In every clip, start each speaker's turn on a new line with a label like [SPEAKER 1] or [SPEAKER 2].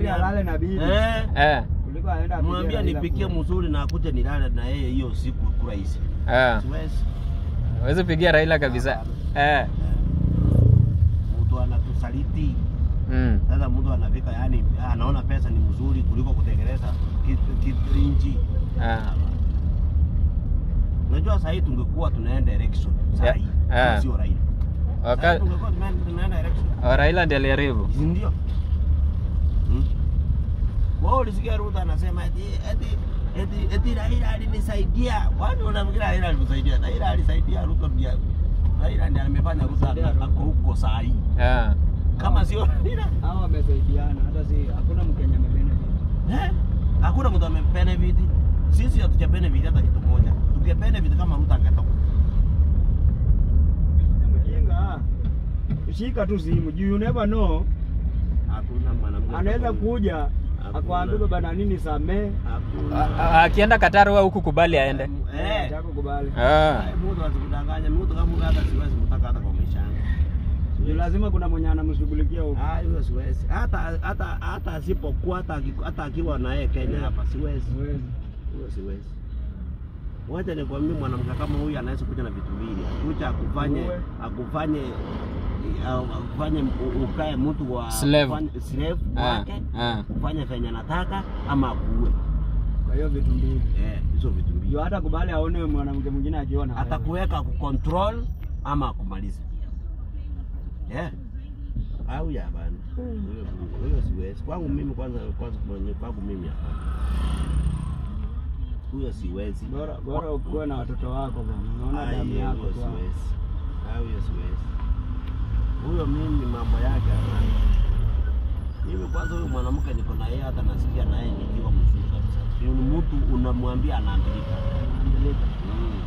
[SPEAKER 1] Heri alale na bibi
[SPEAKER 2] Eh,
[SPEAKER 3] Eh,
[SPEAKER 1] kuliko aenda apige
[SPEAKER 2] mwambie
[SPEAKER 1] Raila
[SPEAKER 2] nipikie
[SPEAKER 1] kura.
[SPEAKER 2] mzuri na akuje nilale na yeye hiyo siku kurahisi.
[SPEAKER 3] eh.
[SPEAKER 2] Siwezi.
[SPEAKER 3] Huwezi pigia Raila kabisa. Eh.
[SPEAKER 2] Mtu anatusaliti.
[SPEAKER 3] Mm.
[SPEAKER 2] Sasa mtu anafika yani anaona pesa ni mzuri kuliko kutengeneza kitu kitu inchi.
[SPEAKER 3] Ah.
[SPEAKER 2] Unajua sasa hii tungekuwa tunaenda election sasa
[SPEAKER 3] Yeah.
[SPEAKER 2] hii.
[SPEAKER 3] Ah.
[SPEAKER 2] Sio Raila. Sasa
[SPEAKER 3] Waka...
[SPEAKER 2] tungekuwa tunaenda tunaenda election.
[SPEAKER 3] Oh, Raila ndiye aliharibu.
[SPEAKER 2] Si ndio? Hmm? Wao ulisikia Ruto anasema eti eti eti eti Raila alinisaidia. Watu wanafikiri Raila alimsaidia. Raila alisaidia Ruto ndiye. Raila ndiye amefanya Ruto
[SPEAKER 1] Alisaidia Ruto.
[SPEAKER 2] ako huko saa hii.
[SPEAKER 3] Ah.
[SPEAKER 2] Kama sio Raila,
[SPEAKER 1] Hao wamesaidiana hata si hakuna Mkenya amebenefit.
[SPEAKER 2] eh? Hakuna mtu amebenefit. Sisi hatuja benefit hata kitu moja. Tukia benefit kama Ruto angetoka.
[SPEAKER 1] Mjinga. Shika tu simu juu you never know
[SPEAKER 2] Hakuna mwanamke.
[SPEAKER 1] anaweza kuja
[SPEAKER 2] Hakuna.
[SPEAKER 1] akwambia baba na nini samee
[SPEAKER 2] Hakuna.
[SPEAKER 3] A- a- Akienda Qatar wewe huku kubali aende.
[SPEAKER 2] Eh.
[SPEAKER 1] chako kubali.
[SPEAKER 3] Ah.
[SPEAKER 2] Ai, Mtu asikudanganya, mtu kama huyo hata siwezi mtaka hata kwa maisha yangu.
[SPEAKER 1] Juu lazima kuna mwenye anamshughulikia huko.
[SPEAKER 2] Ah, hiyo siwezi. Hata hata hata asipokuwa hata aki- hata akiwa na yeye Kenya hapa siwezi.
[SPEAKER 1] Siwezi.
[SPEAKER 2] Hiyo siwezi. Wacha nikwambie mwanamke kama huyu anaweza kuja na vitu mbili. Kuja akufanye
[SPEAKER 1] Uwe.
[SPEAKER 2] akufanye au akufanye u- ukae mtu wa
[SPEAKER 3] Slave.
[SPEAKER 2] kufanya- slave
[SPEAKER 3] Ah.
[SPEAKER 2] wake
[SPEAKER 3] Ah.
[SPEAKER 2] ufanye venye anataka ama akuue.
[SPEAKER 1] Kwa hiyo vitu mbili.
[SPEAKER 2] Eh, hizo vitu mbili.
[SPEAKER 1] Juu hata kubali aone mwanamke mwingine akiona. wewe.
[SPEAKER 2] atakuweka kucontrol ama akumalize. Yeah. Au ya bana. Huyo huyo siwezi. Kwangu mimi kwanza kwanza kwenye kwangu mimi hapana. Huyo siwezi.
[SPEAKER 1] Bora bora ukuwe na watoto wako bwana. Unaona
[SPEAKER 2] Ai,
[SPEAKER 1] damu
[SPEAKER 2] huyo
[SPEAKER 1] yako tu. hapo.
[SPEAKER 2] siwezi. Au huyo siwezi. Huyo mimi mambo yake hapana. Mimi kwanza huyo mwanamke niko na yeye hata nasikia na yeye nikiwa mzuri kabisa. Ni mtu unamwambia anaandika.
[SPEAKER 1] Andilika.
[SPEAKER 2] Mm.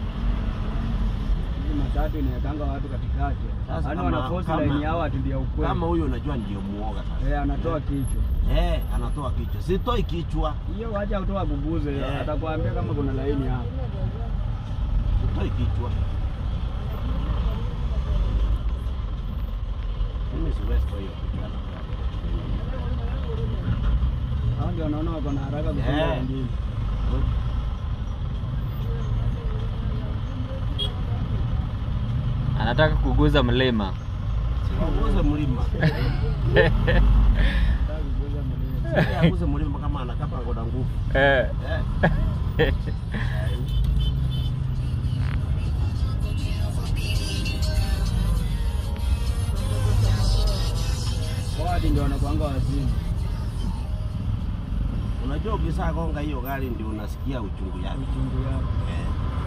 [SPEAKER 1] Hizi matatu inawekanga watu katikati.
[SPEAKER 2] Sasa
[SPEAKER 1] Yaani
[SPEAKER 2] kama-
[SPEAKER 1] wanaforce
[SPEAKER 2] kama-
[SPEAKER 1] line yao ati ndio ukweli.
[SPEAKER 2] Kama huyo unajua ndio muoga sasa.
[SPEAKER 1] Eh, anatoa kichwa.
[SPEAKER 2] Eh, anatoa kichwa. Sitoi kichwa.
[SPEAKER 1] Hiyo wacha utoa bubuze.
[SPEAKER 2] Eh.
[SPEAKER 1] Atakwambia kama kuna laini hapo.
[SPEAKER 2] Sitoi kichwa. Mimi siwezi kwa hiyo kichwa.
[SPEAKER 1] Hao ndio wanaona wako na haraka kushinda
[SPEAKER 2] Eh.
[SPEAKER 1] wengine.
[SPEAKER 3] Anataka kuguza mlima.
[SPEAKER 2] Siwaguze mlima.
[SPEAKER 1] Nataka kuguza mlima.
[SPEAKER 2] Siwaguze mlima kama anakapa ngoda nguvu.
[SPEAKER 3] Eh.
[SPEAKER 2] Eh.
[SPEAKER 1] Wao hadi ndio wanakuanga wazimu.
[SPEAKER 2] Unajua ukisaa gonga hiyo gari ndio unasikia uchungu yake.
[SPEAKER 1] Uchungu yao.
[SPEAKER 2] Eh.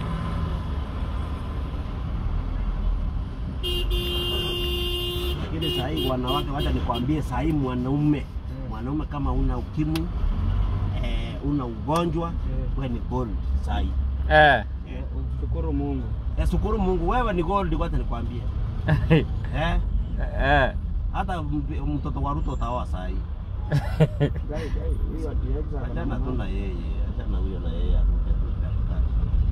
[SPEAKER 2] Lakini saa hii wanawake, wacha nikwambie, saa hii mwanaume mwanaume kama una ukimwi eh, una ugonjwa
[SPEAKER 1] Eh.
[SPEAKER 2] wewe ni gold saa hii.
[SPEAKER 3] Eh.
[SPEAKER 2] Eh.
[SPEAKER 1] Shukuru Mungu.
[SPEAKER 2] Eh, shukuru Mungu wewe ni gold, wacha nikwambie. Eh,
[SPEAKER 3] Eh.
[SPEAKER 2] hata mp- mtoto wa Ruto utaoa saa hii.
[SPEAKER 1] Gai gai huyu ati exa.
[SPEAKER 2] Achana tu na yeye, achana huyo na yeye arudi tu katikati.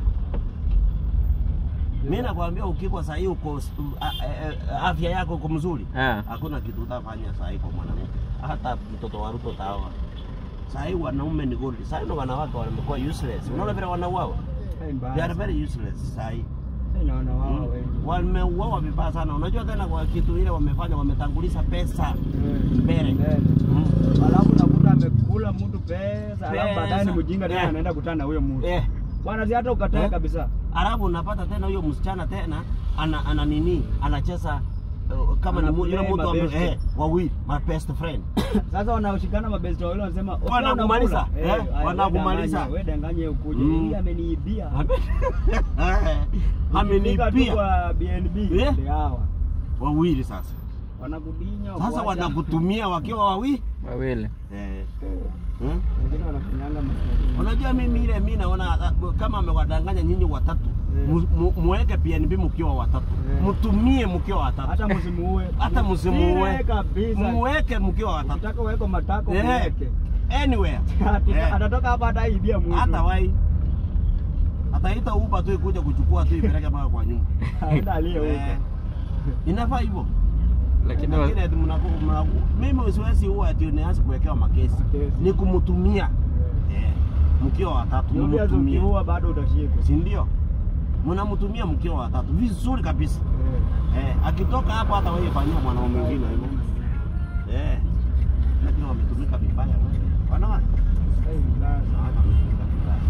[SPEAKER 2] Mimi nakwambia ukikwa saa hii uko uh, uh, afya yako uko mzuri.
[SPEAKER 3] Ah.
[SPEAKER 2] Hakuna kitu utafanya saa hii kwa mwanamke. Hata mtoto wa Ruto utaoa. Saa hii wanaume ni gold. Saa hii na wanawake wamekuwa useless. Unaona vile wanauawa?
[SPEAKER 1] Hey, mbaya
[SPEAKER 2] They are
[SPEAKER 1] sana.
[SPEAKER 2] very useless saa hii.
[SPEAKER 1] Hey, naona wao
[SPEAKER 2] Mm.
[SPEAKER 1] wengi.
[SPEAKER 2] Wameuawa vibaya sana. Unajua tena kwa kitu ile wamefanya wametanguliza pesa
[SPEAKER 1] Eh.
[SPEAKER 2] mbele.
[SPEAKER 1] Mbele.
[SPEAKER 2] Mm.
[SPEAKER 1] Alafu nakuta amekula mtu pesa, alafu
[SPEAKER 2] Pesa.
[SPEAKER 1] baadaye ni mjinga tena
[SPEAKER 2] Eh.
[SPEAKER 1] anaenda kutana na huyo mtu.
[SPEAKER 2] Eh.
[SPEAKER 1] Bwana si hata ukatae
[SPEAKER 2] Eh.
[SPEAKER 1] kabisa.
[SPEAKER 2] Alafu unapata tena huyo msichana tena ana, ana nini anacheza uh, kama ni mu- yule
[SPEAKER 1] Anaplay
[SPEAKER 2] mtu ame-
[SPEAKER 1] mabeste.
[SPEAKER 2] eh, wawili my best friend
[SPEAKER 1] Sasa wanaoshikana mabesti wawili wanasema "Okay,
[SPEAKER 2] Wanakumaliza,
[SPEAKER 1] unakula."
[SPEAKER 2] eh,
[SPEAKER 1] haya,
[SPEAKER 2] wanakumaliza.
[SPEAKER 1] wewe danganya, Wewe danganye ukuje.
[SPEAKER 2] Mm.
[SPEAKER 1] Hii ameniibia. Ukifika tu
[SPEAKER 2] amenipia
[SPEAKER 1] kwa BNB
[SPEAKER 2] Eh.
[SPEAKER 1] ndio hawa.
[SPEAKER 2] wawili sasa
[SPEAKER 1] Wanakudinya.
[SPEAKER 2] sasa
[SPEAKER 1] wakuacha.
[SPEAKER 2] wanakutumia wakiwa wawili
[SPEAKER 3] Wawili.
[SPEAKER 2] eh. hmm?
[SPEAKER 1] Wengine wanafanyanga mastari.
[SPEAKER 2] Unajua mimi ile mimi naona uh, kama amewadanganya nyinyi watatu
[SPEAKER 1] Eh.
[SPEAKER 2] mu- mu- muweke PNB mkiwa watatu
[SPEAKER 1] Eh.
[SPEAKER 2] mtumie mkiwa watatu
[SPEAKER 1] Hata msimuue.
[SPEAKER 2] hata msimuue
[SPEAKER 1] Ile kabisa.
[SPEAKER 2] muweke mkiwa watatu
[SPEAKER 1] Ukitaka uweko matako
[SPEAKER 2] Eh.
[SPEAKER 1] muweke.
[SPEAKER 2] anywhere
[SPEAKER 1] Ati-
[SPEAKER 2] Eh.
[SPEAKER 1] Atatoka hapa hata ibia mtu.
[SPEAKER 2] hata wai ataita uba tu ikuja kuchukua tu ipeleke mpaka kwa nyumba
[SPEAKER 1] Aenda aliye
[SPEAKER 2] eh,
[SPEAKER 1] huko.
[SPEAKER 2] inafaa hivyo
[SPEAKER 3] Lakini wa-
[SPEAKER 2] Lakini ati mnaku- mnaku- mimi siwezi huwa ati nianze kuwekewa makesi.
[SPEAKER 1] Makesi.
[SPEAKER 2] Ni kumtumia. Eh. Mkiwa watatu
[SPEAKER 1] Ndio
[SPEAKER 2] mtumie.
[SPEAKER 1] ukiua bado utashikwa.
[SPEAKER 2] Si ndio? Mnamtumia mkiwa watatu vizuri kabisa.
[SPEAKER 1] Eh.
[SPEAKER 2] Eh, akitoka hapo hata wewe fanyia mwanaume mwingine hivyo. Eh. Lakini wametumika vibaya. Wanawake.
[SPEAKER 1] Sasa hivi sasa,
[SPEAKER 2] Wanawake wametumika vibaya.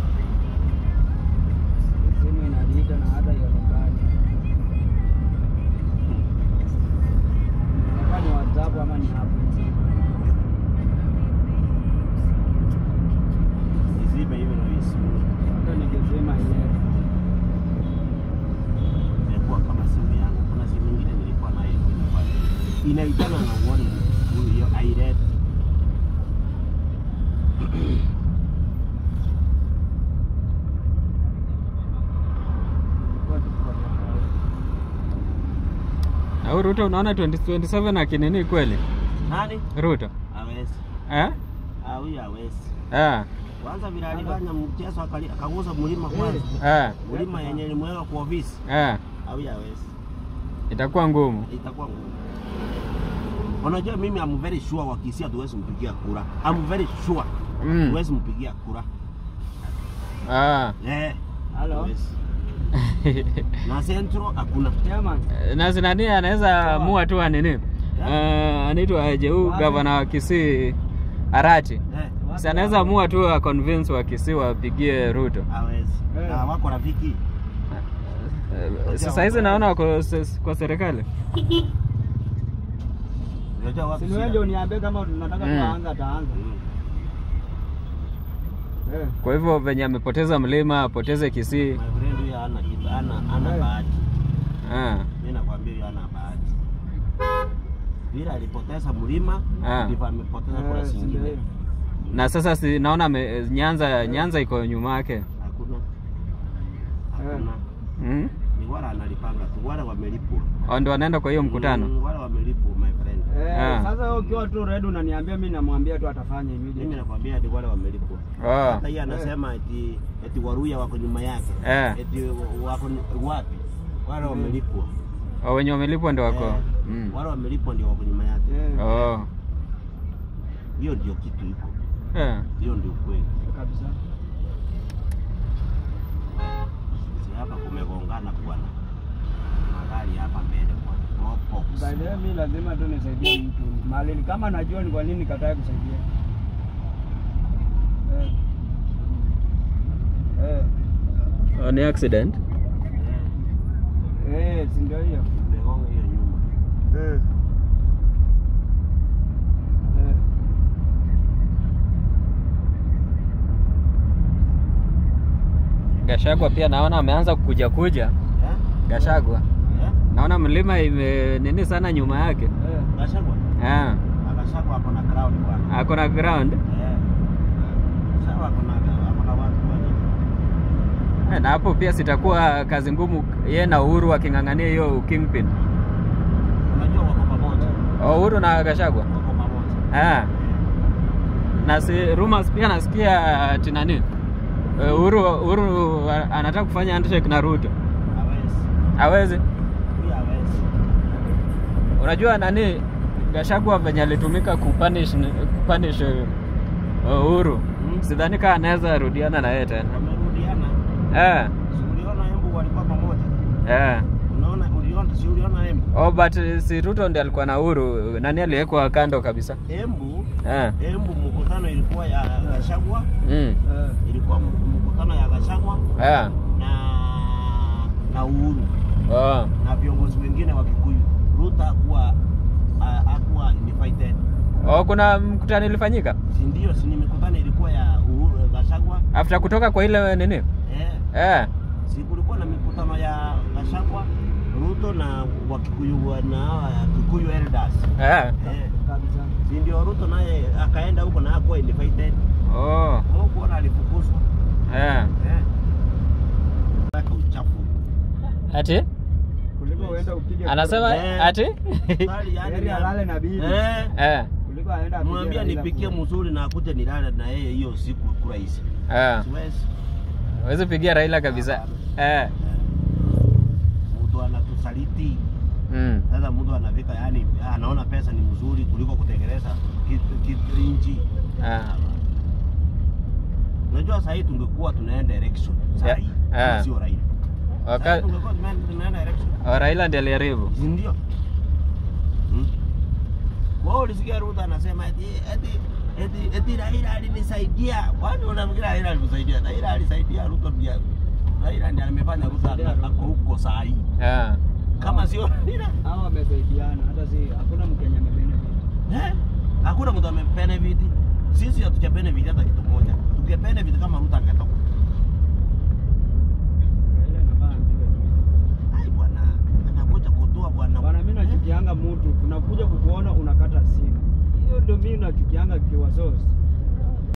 [SPEAKER 1] simu inaliita na hata ionekani. Kama ni WhatsApp ama ni hapo.
[SPEAKER 2] Izime hivi na isimu.
[SPEAKER 1] Hata ningesema ile.
[SPEAKER 2] Imekuwa kama simu yangu. Kuna simu nyingine nilikuwa nayo kwenye pale. Inaitana na uone hiyo airet.
[SPEAKER 3] na huyu Ruto unaona 2027 akinini kweli?
[SPEAKER 2] Nani?
[SPEAKER 3] Ruto.
[SPEAKER 2] Hawezi.
[SPEAKER 3] Eh?
[SPEAKER 2] Ah, huyu hawezi.
[SPEAKER 3] Eh.
[SPEAKER 2] Kwanza vile alifanya mchezo akali- akaguza mlima kwanza.
[SPEAKER 3] Eh.
[SPEAKER 2] Mlima yenye ilimweka kwa ofisi.
[SPEAKER 3] Eh.
[SPEAKER 2] Ah, huyu hawezi.
[SPEAKER 3] Itakuwa ngumu.
[SPEAKER 2] itakuwa ngumu. Unajua mimi I'm very sure wakisia tuwezi mpigia kura. I'm very sure
[SPEAKER 3] Mm.
[SPEAKER 2] tuwezi mpigia kura.
[SPEAKER 3] Ah.
[SPEAKER 2] Eh.
[SPEAKER 1] Halo.
[SPEAKER 2] hatuwezi. Na Central hakuna.
[SPEAKER 1] Chairman.
[SPEAKER 3] na zinani anaweza amua tu anini uh, anaitwa aje huu gavana wa Kisii Arati
[SPEAKER 2] Eh.
[SPEAKER 3] si anaweza amua tu a convince wa Kisii wapigie Ruto.
[SPEAKER 2] Hawezi.
[SPEAKER 1] Eh.
[SPEAKER 2] Na wako rafiki.
[SPEAKER 3] Uh, sasa hizi naona wako se- kwa serikali
[SPEAKER 2] Unajua wapi?
[SPEAKER 1] Si wewe ndio uniambie kama tunataka
[SPEAKER 3] Mm.
[SPEAKER 1] tuanza taanza.
[SPEAKER 2] Mm.
[SPEAKER 1] Eh.
[SPEAKER 3] kwa hivyo venye amepoteza mlima apoteze Kisii.
[SPEAKER 2] My friend huyu hana kitu, hana hana
[SPEAKER 1] Eh.
[SPEAKER 2] bahati.
[SPEAKER 3] Ah.
[SPEAKER 2] Mimi nakwambia huyu hana bahati. Vile alipoteza mlima,
[SPEAKER 3] Ah.
[SPEAKER 2] ndivyo amepoteza kura
[SPEAKER 1] Eh, si ndio
[SPEAKER 2] zingine.
[SPEAKER 1] hiyo.
[SPEAKER 3] Na sasa si naona ame, Nyanza Nyanza iko nyuma yake.
[SPEAKER 2] Hakuna. Hakuna.
[SPEAKER 3] Mm?
[SPEAKER 2] Ni wale analipanga tu, wale wamelipwa.
[SPEAKER 3] Au Ndio wanaenda kwa hiyo mkutano.
[SPEAKER 2] Mm, wale wamelipwa my friend.
[SPEAKER 1] Eh,
[SPEAKER 3] Ah.
[SPEAKER 1] sasa wewe ukiwa tu ready unaniambia mimi namwambia tu atafanya
[SPEAKER 2] Mimi
[SPEAKER 1] immediate.
[SPEAKER 2] nakwambia ati wale wamelipwa.
[SPEAKER 3] Oh.
[SPEAKER 2] Hata yeye anasema eti eti Waruya wako nyuma yake.
[SPEAKER 3] Eh.
[SPEAKER 2] Eti wako ni- wapi? Wale wamelipwa.
[SPEAKER 3] Oh, wenye wamelipwa ndio wako.
[SPEAKER 2] Eh,
[SPEAKER 3] Mm.
[SPEAKER 2] Wale wamelipwa ndio wako nyuma yake.
[SPEAKER 1] Eh,
[SPEAKER 3] Oh.
[SPEAKER 2] Hiyo ndio kitu iko.
[SPEAKER 3] Eh.
[SPEAKER 2] Hiyo ndio kweli.
[SPEAKER 1] kabisa.
[SPEAKER 2] Si hapa kumegongana bwana. Magari hapa mbele bwana. Ropo.
[SPEAKER 1] By the way, mimi lazima tu nisaidie mtu. Mali kama najua ni kwa nini nikatae kusaidia. Eh. Eh.
[SPEAKER 3] Oh, ni accident.
[SPEAKER 1] Eh, si ndio hiyo?
[SPEAKER 2] Megonga hiyo nyuma.
[SPEAKER 1] Eh. Eh.
[SPEAKER 3] Gashagwa pia naona ameanza kukuja kuja.
[SPEAKER 2] Eh?
[SPEAKER 3] Gashagwa.
[SPEAKER 2] Eh?
[SPEAKER 3] Naona mlima ime nini sana nyuma yake.
[SPEAKER 1] Eh.
[SPEAKER 2] Gachagua.
[SPEAKER 3] Ah.
[SPEAKER 2] Gachagua hapo na crowd bwana.
[SPEAKER 3] Ako na ground.
[SPEAKER 2] Eh. Gachagua hapo na hapo na watu bwana.
[SPEAKER 3] Eh, Na hapo pia sitakuwa kazi ngumu yeye na Uhuru waking'ang'ania hiyo kingpin.
[SPEAKER 2] Unajua wako pamoja.
[SPEAKER 3] Oh, Uhuru na Gashagwa.
[SPEAKER 2] Wako pamoja.
[SPEAKER 3] Ah. Na si rumors pia nasikia ati nani? Eh, Uhuru Uhuru a- anataka kufanya handshake na Ruto.
[SPEAKER 2] Hawezi.
[SPEAKER 3] Hawezi.
[SPEAKER 2] Huyu hawezi.
[SPEAKER 3] Unajua nani Gashagwa venye alitumika kupunish kupunish uh, Uhuru.
[SPEAKER 2] Mm.
[SPEAKER 3] Sidhani kama anaweza rudiana na yeye tena.
[SPEAKER 2] Wamerudiana.
[SPEAKER 3] Eh.
[SPEAKER 2] Si uliona Embu walikuwa pamoja.
[SPEAKER 3] Eh.
[SPEAKER 2] Unaona uliona si uliona Embu.
[SPEAKER 3] Oh, but uh, si Ruto ndiye alikuwa na Uhuru. Nani aliwekwa kando kabisa?
[SPEAKER 2] Embu
[SPEAKER 3] Eh.
[SPEAKER 2] Embu mkutano ilikuwa ya Gachagua,
[SPEAKER 3] Mm.
[SPEAKER 1] Eh.
[SPEAKER 2] ilikuwa m- mkutano ya Gachagua
[SPEAKER 3] Eh.
[SPEAKER 2] na na Uhuru
[SPEAKER 3] Oh.
[SPEAKER 2] na viongozi wengine wa Kikuyu. Ruto hakuwa ha- hakuwa invited.
[SPEAKER 3] Oh, kuna mkutano ilifanyika
[SPEAKER 2] Si ndio? Si ni mikutano ilikuwa ya Uhuru Gachagua.
[SPEAKER 3] after kutoka kwa ile nini?
[SPEAKER 2] Eh,
[SPEAKER 3] Eh.
[SPEAKER 2] si kulikuwa na mikutano ya Gachagua, Ruto na wa Kikuyu wa- na hawa ya Kikuyu elders.
[SPEAKER 3] Eh.
[SPEAKER 2] Eh,
[SPEAKER 1] Kabisa.
[SPEAKER 2] si ndio Ruto naye akaenda huko na hakuwa invited.
[SPEAKER 3] Oh.
[SPEAKER 2] Huko alifukuzwa.
[SPEAKER 3] Eh.
[SPEAKER 2] Eh. Weka uchafu.
[SPEAKER 3] Ati?
[SPEAKER 1] Kuliko uende upige
[SPEAKER 3] Anasema
[SPEAKER 2] Eh.
[SPEAKER 3] ati?
[SPEAKER 2] Sali, yani
[SPEAKER 1] Heri
[SPEAKER 2] ni-
[SPEAKER 1] alale na bibi.
[SPEAKER 2] Eh.
[SPEAKER 3] Eh.
[SPEAKER 1] Kuliko aende apige
[SPEAKER 2] Mwambie
[SPEAKER 1] Raila
[SPEAKER 2] nipikie
[SPEAKER 1] kura.
[SPEAKER 2] mzuri na akuje nilale na yeye hiyo siku kurahisi.
[SPEAKER 3] Eh.
[SPEAKER 2] Siwezi.
[SPEAKER 3] Huwezi pigia Raila kabisa. Eh.
[SPEAKER 2] Mtu anatusaliti.
[SPEAKER 3] Mm.
[SPEAKER 2] Sasa mtu anafika, yani anaona pesa ni mzuri kuliko kutengeneza kitu kitu nchi.
[SPEAKER 3] Ah.
[SPEAKER 2] Unajua sasa hii tungekuwa tunaenda election sasa
[SPEAKER 3] Yeah.
[SPEAKER 2] hii,
[SPEAKER 3] Ah.
[SPEAKER 2] kama sio Raila. Sasa
[SPEAKER 3] Waka...
[SPEAKER 2] hii tungekuwa tunaenda tunaenda election.
[SPEAKER 3] Oh, Raila ndiye aliharibu.
[SPEAKER 2] Si ndio? Hmm? Wao ulisikia Ruto anasema eti eti eti eti Raila alinisaidia. Kwani unafikiri Raila alikusaidia? Raila alisaidia Ruto pia. Raila ndiye amefanya Ruto
[SPEAKER 1] Alisaidia
[SPEAKER 2] ako huko saa hii.
[SPEAKER 3] Ah.
[SPEAKER 2] Kama sio Raila,
[SPEAKER 1] Hao wamesaidiana, hata si hakuna Mkenya amebenefit.
[SPEAKER 2] eh? Hakuna mtu amebenefit. Sisi hatuja benefit hata kitu moja. Tuke benefit kama Ruto angetoka.
[SPEAKER 1] Raila anafaa ampige tu.
[SPEAKER 2] Ai bwana, anakuja kutoa bwana.
[SPEAKER 1] Bwana, mimi nachukianga mtu, tunakuja kukuona unakata simu. Hiyo ndio mimi nachukianga kiwa source.